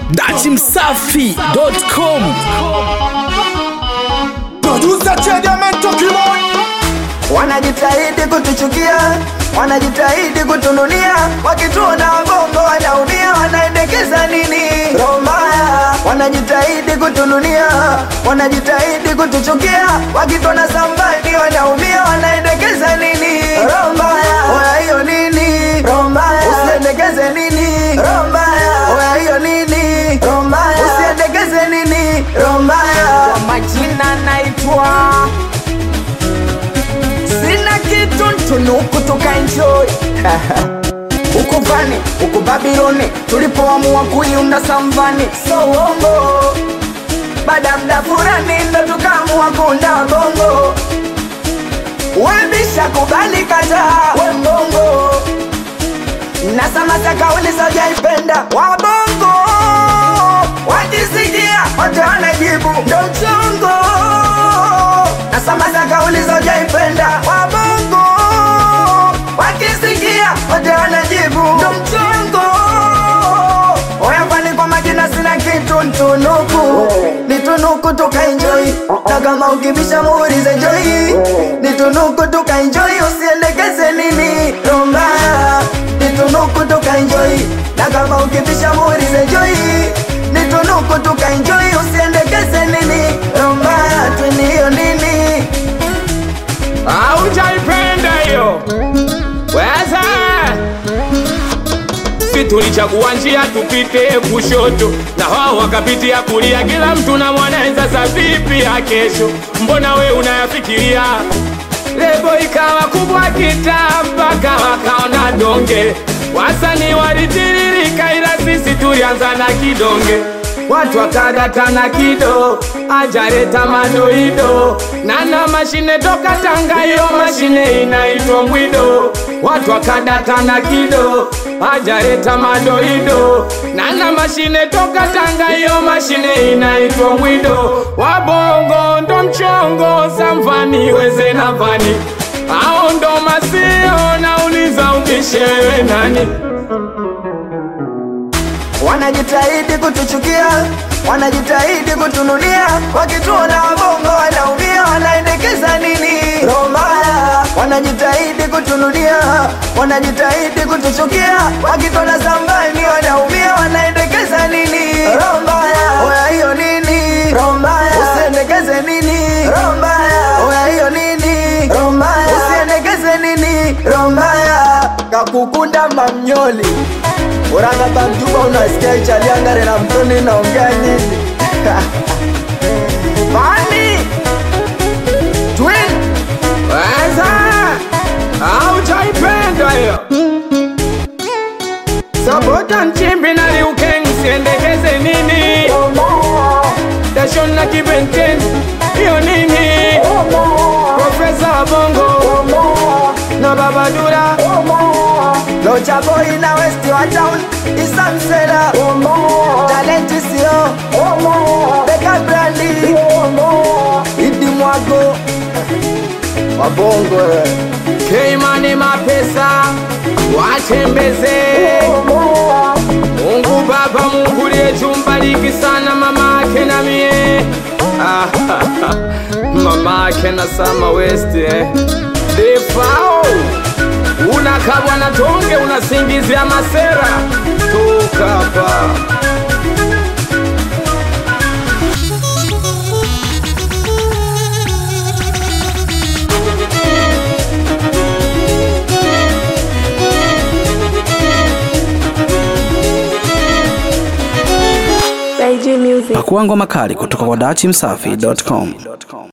datimsafi.com Producer Chediamento Kimon wanajitahidi kutuchukia, wanajitahidi kutununia, wakituona wabongo wanaumia, wanaendekeza nini? Roho mbaya, wanajitahidi kutununia, wanajitahidi kutuchukia, wakituona sambani wanaumia, wanaendekeza nini? Roho mbaya, oya hiyo nini? Roho mbaya, usiendekeze nini? Roho mbaya, oya hiyo nini? Roho mbaya, usiendekeze nini? Roho mbaya, kwa majina naitwa sina kitu ntunuku tukaenjoy huku vani huku babiloni tulipoamua kuiunda samvani so uongo baada ya mda fulani ndo tukaamua kuunda bongo webisha kubali kataa we mbongo nasamasa kauli sojaipenda wabongo wakisikia wote wanajibu ndo mchongo nasamasa kauli sojaipenda wabongo wakisikia wote wanajibu ndo mchongo oyafani kwa majina sina kitu ntunuku nitunuku tukaenjoi na kama ukibisha muulize joi nitunuku tukaenjoi usiendekeze nini rombaya nitunuku tukaenjoi na kama ukibisha muulize joi nitunuku tukaenjoi usiendekeze nini rombaya twiniyo nini haujaipenda hiyo weza si tulichagua njia tupite kushoto na wao wakapitia kulia kila mtu na mwanaweza sa vipi ya kesho mbona we unayafikiria lebo ikawa kubwa kitaa mpaka wakaona donge wasani walitiririka ila sisi tulianza na kidonge watu wakadatana kido ajareta madoido nana mashine toka tanga hiyo mashine inaitwa mbwido watu wakadatana kido ajareta madoido nana mashine toka tanga hiyo mashine inaitwa mbwido wabongo ndo mchongo samvani weze na vani ao ndo masio nauliza ubishewe nani wanajitahidi kutuchukia, wanajitahidi kutununia, wakituona wabongo wanaumia, wanaendekeza nini? Roho mbaya, wanajitahidi kutununia, wanajitahidi kutuchukia, wakituona sambani wanaumia, wanaendekeza nini? Roho mbaya, oya hiyo nini? Roho mbaya, usiendekeze nini? Roho mbaya, oya hiyo nini? Roho mbaya, usiendekeze nini? Roho mbaya, kakukunda mamnyoli uranga bamjuba unasikia ichaliangare na mtoni naongea nini fani twin weza haujaipenda hiyo sabota nchimbi na liukeng siendekeze nini dashon na kibenten hiyo nini profesa wa bongo na babadura locha boy na west wa town isamsela talenti sio beka brandi idi mwago wabongo eh. keimani mapesa watembeze mungu baba mungu liyechumbaliki sana mama ake na mie Ah, mama ake na sama west eh. defao unakabwa na tonge unasingizia masera toka hapa By J Music. pakuangwa makali kutoka kwa datimsafi.com